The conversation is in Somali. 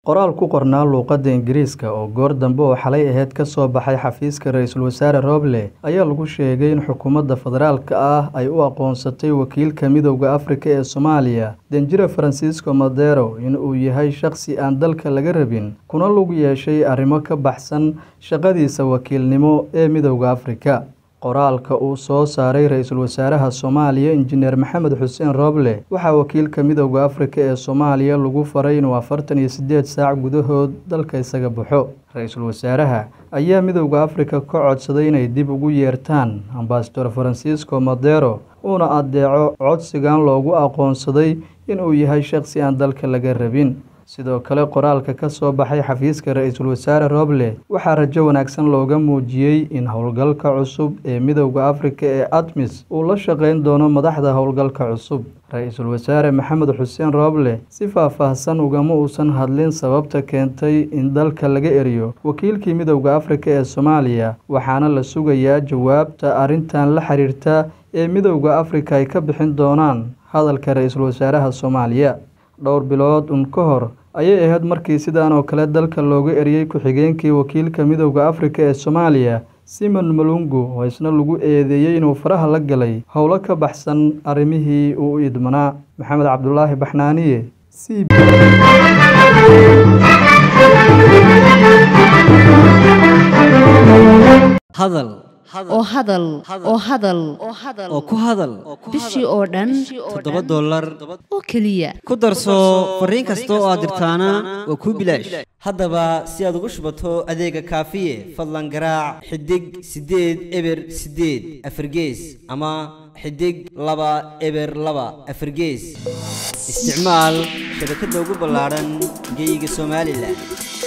Qoraal ku qornaa luqadda Ingiriiska oo goor dambe oo xalay ahayd ka soo baxay xafiiska ra'iisul wasaare Roble ayaa lagu sheegay in xukuumadda federaalka ah ay u aqoonsatay wakiilka Midowga Afrika ee Soomaaliya Danjire Francisco Madero in uu yahay shaqsi aan dalka laga rabin kuna lug yeeshay arrimo ka baxsan shaqadiisa wakiilnimo ee Midowga Afrika. Qoraalka uu soo saaray ra'iisul wasaaraha Soomaaliya Injineer Maxamed Xuseen Roble waxaa wakiilka Midowga Afrika ee Soomaaliya lagu faray inuu afartan iyo sideed saac gudahood dalka isaga baxo. Ra'iisul wasaaraha ayaa Midowga Afrika ka codsaday inay dib ugu yeertaan Ambassador Francisco Madero uuna adeeco codsigan loogu aqoonsaday in uu yahay shaqsi aan dalka laga rabin. Sidoo kale qoraalka ka soo baxay xafiiska ra'iisul wasaare Roble waxaa rajo wanaagsan looga muujiyay in howlgalka cusub ee Midowga Afrika ee ATMIS uu la shaqeyn doono madaxda howlgalka cusub. Ra'iisul wasaare Maxamed Xuseen Roble si faahfaahsan ugama uusan hadlin sababta keentay in dalka laga eriyo wakiilkii Midowga Afrika ee Soomaaliya waxaana la sugayaa jawaabta arrintan la xiriirta ee Midowga Afrika ay ka bixin doonaan hadalka ra'iisul wasaaraha Soomaaliya. Dhowr bilood uun ka hor ayay ahayd markii sidan oo kale dalka looga eriyay ku-xigeenkii wakiilka Midowga Afrika ee Soomaaliya Simon Malungu oo isna lagu eedeeyay inuu faraha la galay howlo ka baxsan arrimihii uu u idmanaa. Maxamed Cabdulaahi Baxnaaniye c hadal oo hadal oo hadal oo ku hadal bishii oo dhan toddoba dollar oo keliya ku darso fariin kasta oo aad dirtaana waa kuu bilaash haddaba si aad ugu shubato adeega kaafiye fadlan garaac xidig siddeed eber siddeed afargees ama xidig laba eber laba afargees isticmaal shabakadda ugu ballaadhan geyga somalilan